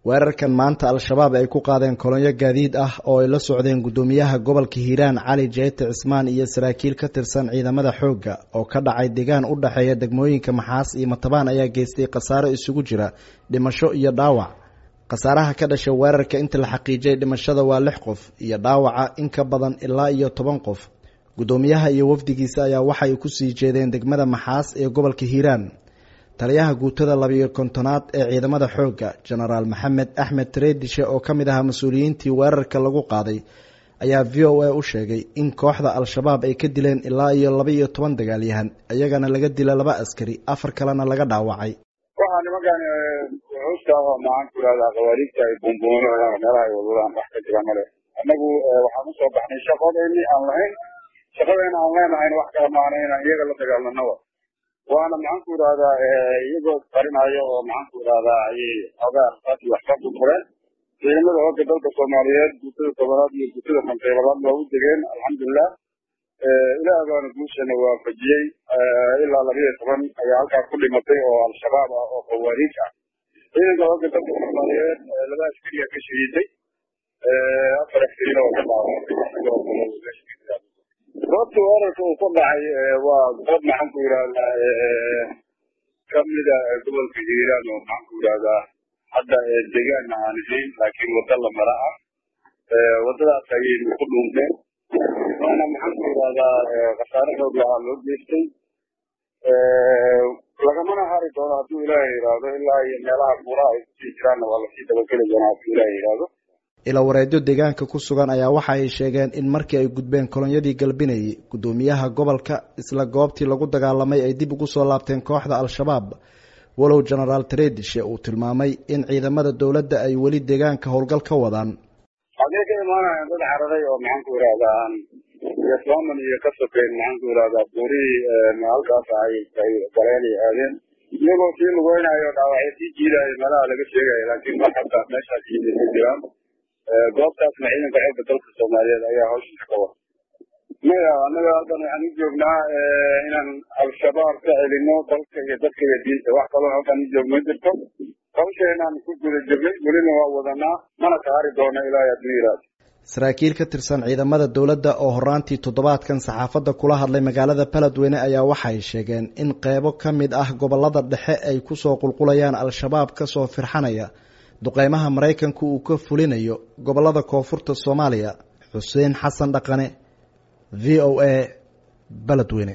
weerarkan maanta al-shabaab ay ku qaadeen kolonyo gaadiid ah oo ay la socdeen guddoomiyaha gobolka hiiraan cali jeete cismaan iyo saraakiil ka tirsan ciidamada xoogga oo ka dhacay deegaan u dhexeeya degmooyinka maxaas iyo matabaan ayaa geystay khasaaro isugu jira dhimasho iyo dhaawac khasaaraha ka dhashay weerarka inta la xaqiijiyay dhimashada waa lix qof iyo dhaawaca in ka badan ilaa iyo toban qof guddoomiyaha iyo wafdigiisa ayaa waxay kusii jeedeen degmada maxaas ee gobolka hiiraan taliyaha guutada labiyo kontonaad ee ciidamada xoogga jenaraal maxamed axmed tareedishe oo ka mid ahaa mas-uuliyiintii weerarka lagu qaaday ayaa v o a u sheegay in kooxda al-shabaab ay ka dileen ilaa iyo laba iyo toban dagaalyahan iyagana laga dila laba askari afar kalena laga dhaawacay waxaa nimankan wuxuusta maxaan ku irahdaa khawaariigta ay buunbuunaan meelaha ay wadwadaan wax ka jira male annagu waxaan usoo baxnay shaqadeeni aan lahayn shaqadeena aan leenahayna wax kala maana inaan iyaga la dagaalnanoba waana maxaan ku irahdaa iyagoo qarinayo oo maxaan ku irahdaa ayay xogaa rasaas iyo waxba ku fureen ciidamada hooga dalka soomaaliyeed guutada tobanaad iyo guutada konteybadaad waa u degeen alxamdulilah ilaah baana guushana waafajiyey ilaa labiyo toban ayaa halkaas ku dhimatay oo al-shabaab ah oo khawaariij ah ciidanka hooga dalka soomaaliyeed laba askariya ka shahiiday afar askarina oo ka dhaawacay goobta weerarka uu ku dhacay waa goob maxaan ku yidhahdaa kamida gobolka hiiraan oo maxaan ku yidhahdaa hadda deegaana aan ahayn laakiin wadda la mara ah waddadaas ayaynu ku dhuunteen waana maxaan ku yidhahdaa khasaare xoog lahaa loo geystay lagamana hari doono hadduu ilaahay yidhaahdo ilaa iyo meelaha buuraha ay kusii jiraanna waa lasii dabageli doonaa hadduu ilaahay yidhaahdo ilawareedyo deegaanka ku sugan ayaa waxa ay sheegeen in markii ay gudbeen kolonyadii galbinayay guddoomiyaha gobolka isla goobtii lagu dagaalamay ay dib ugu soo laabteen kooxda al-shabaab walow jenaraal tareedishe uu tilmaamay in ciidamada dowladda ay weli deegaanka howlgal ka wadaan xagee ka imaanayaan dad cararay oo maxaan ku yidhahdaa iyo sooman iyo ka sokeyn maxaan ku yidhahdaa buurihii halkaas ay ay galeen ay aadeen iyagoo sii lugeynayo dhaawacyo sii jiidayo meelaha laga sheegayo laakiin mar xataa meeshaas yimid jiraan goobtaasna ciidanka xoogga dalka soomaaliyeed ayaa hawshiisa ka wada maya annaga haddan waxaan u joognaa inaan al-shabaab ka celino dalka iyo dadka iyo diinta wax kaloo halkan u joogma jirto hawsheenaan ku guda jirnay welina waa wadanaa mana ka hari doono ilaahay hadduu yidhaahdo saraakiil ka tirsan ciidamada dowladda oo horaantii toddobaadkan saxaafadda kula hadlay magaalada baladweyne ayaa waxay sheegeen in qeybo ka mid ah gobolada dhexe ay kusoo qulqulayaan al-shabaab kasoo firxanaya duqeymaha maraykanku uu ka fulinayo gobolada koonfurta soomaaliya xuseen xasan dhaqane v o a baladweyne